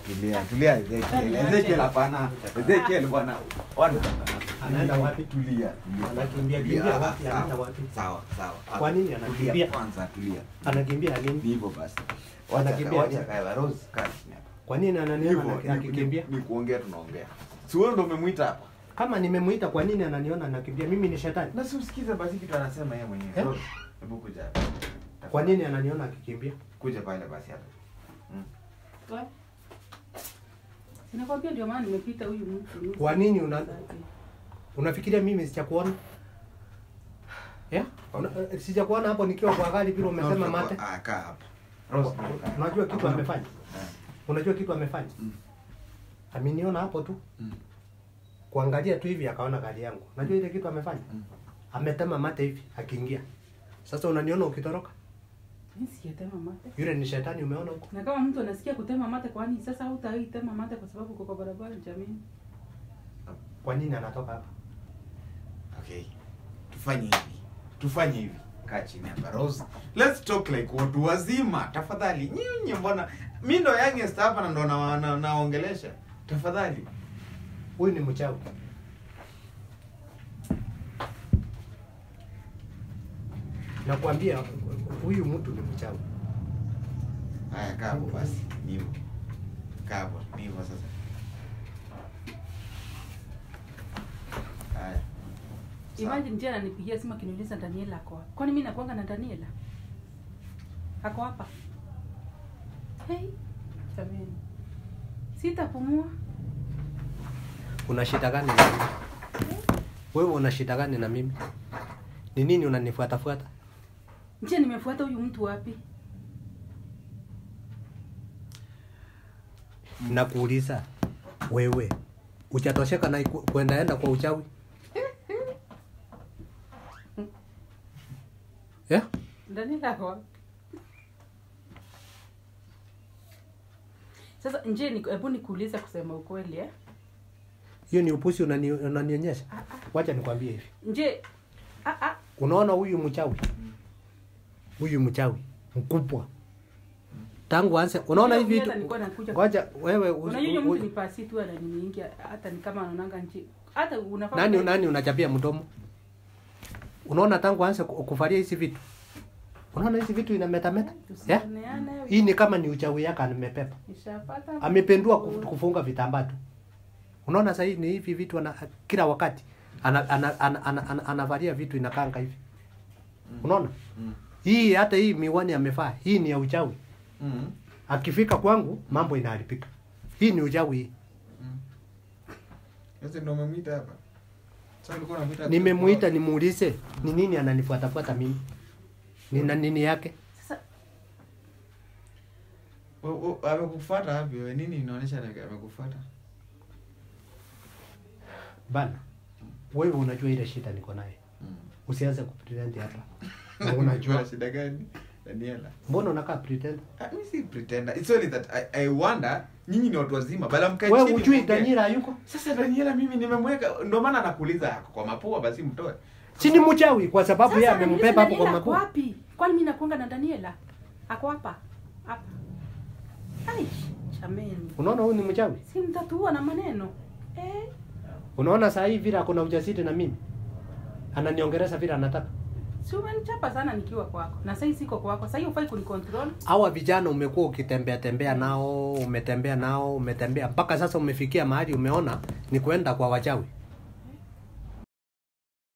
tulia tulia Ezekiel Ezekiel hapana Ezekiel bwana bwana Anaenda wapi? tulia tulia. Anakimbia Tulia, kimbia ah, wapi? sawa, Anaenda wapi? sawa sawa Kwa nini Tulia anakimbia? kwanza tulia Anakimbia nini? ni hivyo basi Anakimbia wacha nini? kae Rose kaa chini hapa. Kwa nini ananiona Hivyo, anaki- ni- akikimbia? ni- ni kuongea tunaongea si wewe ndo umemwita hapa Kama nimemuita kwa nini ananiona anakimbia? Mimi ni shetani. na si usikize basi kitu anasema yeye mwenyewe Eh? Rose, hebu kuja hapa. Kwa nini ananiona akikimbia? kuja pale basi hapa Wa- Sinakwambia ndio maana nimepita huyu mtu. Kwa nini una- Unafikiria mimi sijakuona? Yeah? Una, eh, sijakuona hapo nikiwa kwa gari vile umesema No, mate. ah kaa hapa Rose Unajua kitu amefanya? Eh. Unajua kitu amefanya? Mm. Ameniona hapo tu. Mm. Kuangalia tu hivi akaona gari yangu. Unajua ile kitu amefanya? Mm. Ametema mate hivi akiingia. Sasa unaniona ukitoroka? Mimi sijatema mate. Yule ni shetani umeona huko. Na kama mtu anasikia kutema mate kwani sasa hutaitema mate kwa sababu uko kwa barabara jamii. Kwa nini anatoka hapa? Okay. Tufanye hivi. Tufanye hivi. Kaa chini hapa Rose. Let's talk like watu wazima. Tafadhali. Nyinyi mbona mimi ndo youngest hapa na ndo na, na, naongelesha. Tafadhali. Huyu ni mchawi. Nakwambia huyu mtu ni mchawi. Haya kaa hapo basi. Ni hivyo. Kaa hapo. Ni hivyo sasa. Haya. Sawa. Imagine tena ananipigia simu akiniuliza Daniela ako wapi? Kwani mimi nakuanga na Daniela? Ako hapa. Hey, jamani. Sitapumua. Una shida gani na mimi? Wewe una shida gani na mimi? Ni nini unanifuata fuata? Je, nimefuata huyu mtu wapi? Nakuuliza wewe hujatosheka na iku- kuendaenda kwa uchawi? Yeah? Daniela ako wapi? Sasa nje ni hebu nikuulize kusema ukweli eh? Hiyo ni upusi unani, unanionyesha. Ah, ah. Wacha nikwambie hivi. Nje ah ah Unaona huyu mchawi? Huyu mchawi mkubwa. Tangu anze unaona hivi Mimi hata vitu. nilikuwa nakuja Ngoja wewe usi- Unajua huyo u- mtu ni pasi tu ananiingia hata ni kama anaonanga nchi. Hata unafaa nani kuwa- nani unachapia mdomo? Unaona tangu anze ku- kuvalia hizi vitu. Unaona hizi vitu inametameta? Yeah? Tusioneane. Hii ni kama ni uchawi yake amepepa. Nishapata. Amependua kuf- kufunga vitambaa tu. Unaona sasa hii ni hivi vitu ana, kila wakati ana, ana, ana, ana, ana, anavalia vitu inakanga hivi. Unaona? Mm. Hii hata hii miwani amevaa, hii ni ya uchawi. Mm. Akifika kwangu mambo inaharibika. Hii ni uchawi hii. Sasa ndo umemwita hapa. Sasa ulikuwa unamuita Nimemuita nimuulize ni nini ananifuatafuata mimi. Nina nini yake? Sasa O- o- amekufuata wapi wewe? Nini inaonyesha ame- amekufuata? Bana. Wewe unajua ile shida niko naye. Usianze kupretend hapa. Na unajua shida gani? Daniela. mbona unakaa pretend? Ah, mimi si pretender. It's only that I, I wonder nyinyi ni watu wazima. Bala mkae Wewe chini. ujui muongee. Daniela hayuko? Sasa Daniela mimi nimemweka ndio maana nakuuliza ako kwa mapua basi mtoe. Si ni mchawi kwa sababu yeye sasa amembeba hapo kwa Daniela ako mapua. wapi? Kwani mimi nakuanga na Daniela? Ako hapa. Hapa. Ai, chameni. Unaona huyu ni mchawi? Si mtatua na maneno. Eh? Unaona saa hii vile akona ujasiri na mimi. Ananiongeleza vile anataka. Si umenichapa sana nikiwa kwako. Na sasa siko kwako. Sasa hiyo ufai kunicontrol. Hawa vijana umekuwa ukitembea tembea nao, umetembea nao, umetembea mpaka sasa umefikia mahali umeona ni kwenda kwa wachawi.